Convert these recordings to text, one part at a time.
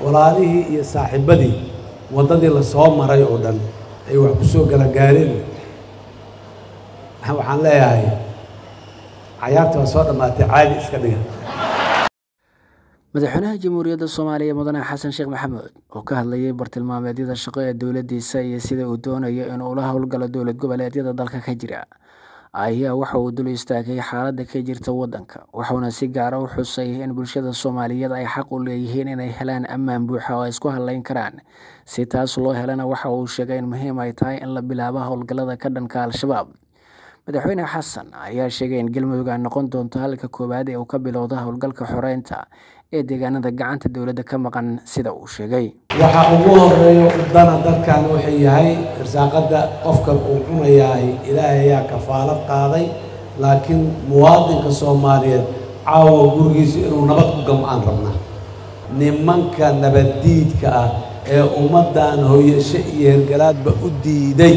walaalihii iyo saaxiibadii waddadii lasoo maray oo dhan ay wax ku soo galagaareen waxaan leeyahay cayaarta waa soo dhammaatay caadi iska dhiga madaxweynaha jamhuuriyadda soomaaliya mudane xasan sheekh maxamuud oo ka hadlayay bartilmaameedyada shaqo ee dowladdiisa iyo sida uu doonayo inuu ula howlgalo dowlad goboleedyada dalka ka jira ayaa waxa uu dul istaagay xaaladda ka jirta waddanka wuxuuna si gaara u xusay in bulshada soomaaliyeed ay xaq u leeyihiin inay helaan ammaan buuxa oo ay isku hadlayn karaan si taas loo helana waxa uu sheegay in muhiim ay tahay in la bilaabo howlgallada ka dhanka al-shabaab madaxweyne xasan ayaa sheegay in galmudug ay noqon doonto halka koowaad ee uu ka bilowda howlgalka xoreynta ee deegaanada gacanta dowladda ka maqan sida uu sheegay waxa ugu horeeya udana dadkan wuxuu yahay irsaaqadda qofkan uu cunayahay ilaahay ayaa kafaalad qaaday laakiin muwaadinka soomaaliyeed caawa gurigiisa inuu nabad ku gam-aan rabnaa nimanka nabaddiidka ah ee ummaddan hooyasho iyo hergalaadba u diiday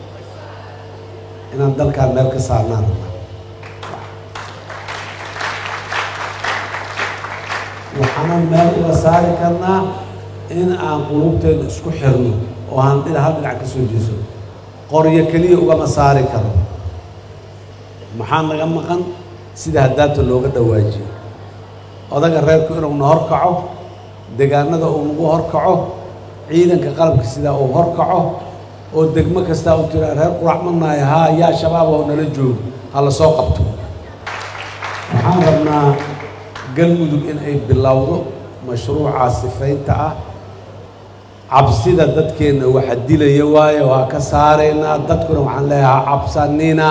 inaan dalkaan meel ka saarnaan rabnaa waxaanan meel uga saari karnaa in aan qulubteeda isku xirno oo aan dhina hal dhinac ka soo jeeso qoryo keliya ugama saari karo maxaa naga maqan sida haddaata looga dhawaajiyo odaga reerku inuuna horkaco degaanada uu nagu horkaco ciidanka qalabka sidaa uu horkaco oo degmo kastaa u tiraa reer qurac manaayo haa yaa shabaab oo nala joogo ha la soo qabto waxaan rabnaa galmudug in ay bilowdo mashruucaa sifaynta ah cabsida dadkeenna waxa dilaya waayo waa ka saaraynaa dadkuna waxaan leeyahaa cabsanina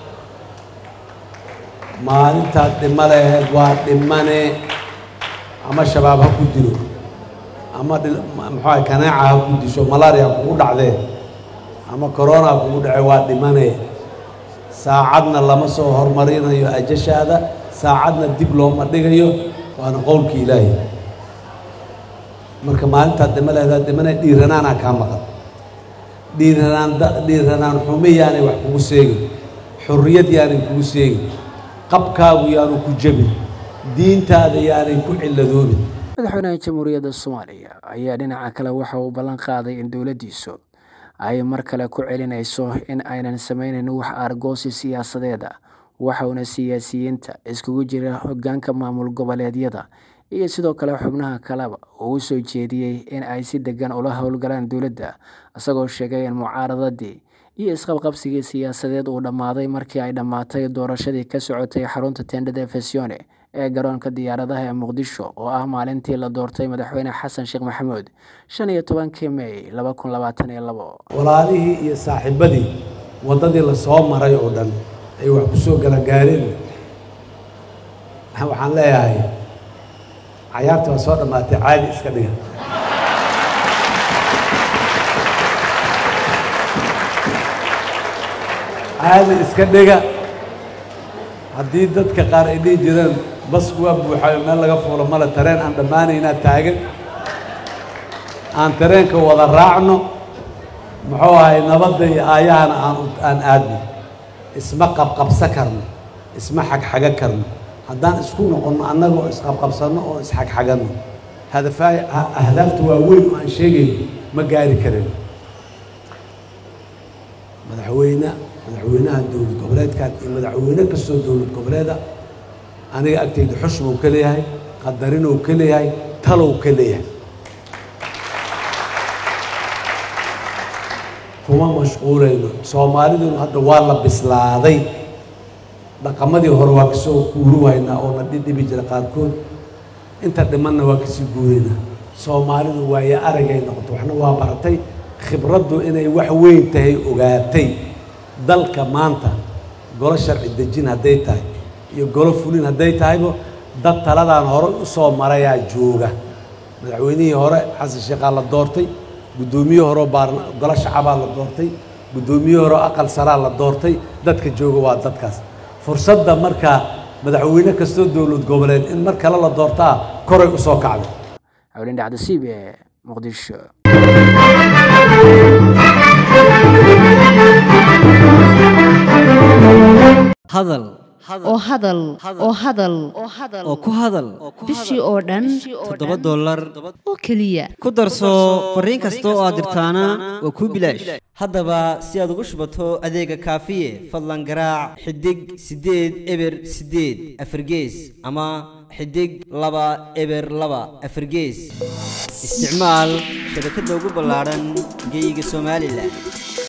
maalintaad dhimo laheed waa dhimane ama shabaab ha ku dilo ama muxuuaha kanaaca ha ku disho malaria kugu dhacdee ama corona ha kugu dhace waa dhimane saacadna lama soo hormarinayo ajashaada saacadna dib looma dhigayo waana qowlka ilaahi marka maalintaad dhimo leedaa dhimana dhiiranaanaa kaa maqan dhiiranaan dhiiranaan xume yaanay wax kugu seegin xurriyad yaanay kugu seegin qabkaagu yaanu ku jebin diintaada yaanay ku cilladoobin madaxweynaha jamhuuriyadda soomaaliya ayaa dhinaca kale waxa uu ballan qaaday in dowladdiisu ay mar kale ku celinayso in aynan samaynayn wax argoosi siyaasadeeda waxauna siyaasiyiinta iskugu jira hoggaanka maamul goboleedyada iyo sidoo kale xubnaha kaleba uu u soo jeediyey in ay si degan ula howlgalaan dowladda isagoo sheegay in mucaaradadii iyo isqabqabsigii siyaasadeed uu dhammaaday markii ay dhammaatay doorashadii ka socotay xarunta tendhada efesione ee garoonka diyaaradaha ee muqdisho oo ah maalintii la doortay madaxweyne xasan sheekh maxamuud shan iyo tobankii mey laba kun labaatan iyo labo walaalihii iyo saaxiibadii waddadii lasoo maray oo dhan ay wax ku soo galagaareen waxaan leeyahay cayaarta waa soo dhammaatay caadi iska dhiga caadi iska dhiga haddii dadka qaar ay dhihi jireen basku waa buuxayo meel laga fuulo male tareen aan dhammaanaynaa taagan aan tareenka wada raacno muxuu ahay nabadda iyo aayahana aan aan aadno isma qabqabsa karno isma xagxaga karno haddaan isku noqonno annaga oo isqabqabsanno oo isxagxaganno hadafaay ahdaafta waaweyn oo aan sheegayno ma gaari karin madaxweyne madaxweynaha dowlad goboleedkan iyo madaxweyne kastoo dowlad goboleeda aniga agtayda xushbuu ka leeyahay qadarinuu ka leeyahay talow ka leeyahay kuma mashquulayno soomaaliduna hadda waa la bislaaday dhaqamadii hore waa kasoo guuruhaynaa oo na dhidhibi jira qaarkood inta dhimanna waa kasii guuraynaa soomaalidu waayo aragay noqoto waxna waa baratay khibraddu inay wax weyn tahay ogaatay dalka maanta golo sharci dejin hadday tahay iyo golo fulin hadday tahayba dad taladaan hore u soo marayaa jooga madaxweynihii hore xasan sheekhaa la doortay guddoomiyihii horeo baarna golo shacabaa la doortay guddoomiyihii horeo aqal saraa la doortay dadka jooga waa dadkaas fursadda markaa madaxweyne kastoo dowlad goboleed in mar kale la doortaa koray u soo kacday xawlin dhacdasiib ee muqdisho hadal oo hadal oo hadal oo ku hadal bishii oo dhan toddoba dollar oo keliya ku darso fariin kasta oo aad dirtaana waa kuu bilaash haddaba si aad ugu shubato adeega kaafiye fadlan garaac xidig siddeed eber siddeed afargees ama xidig laba eber laba afargees isticmaal shabakadda ugu ballaadhan geeyiga somalilan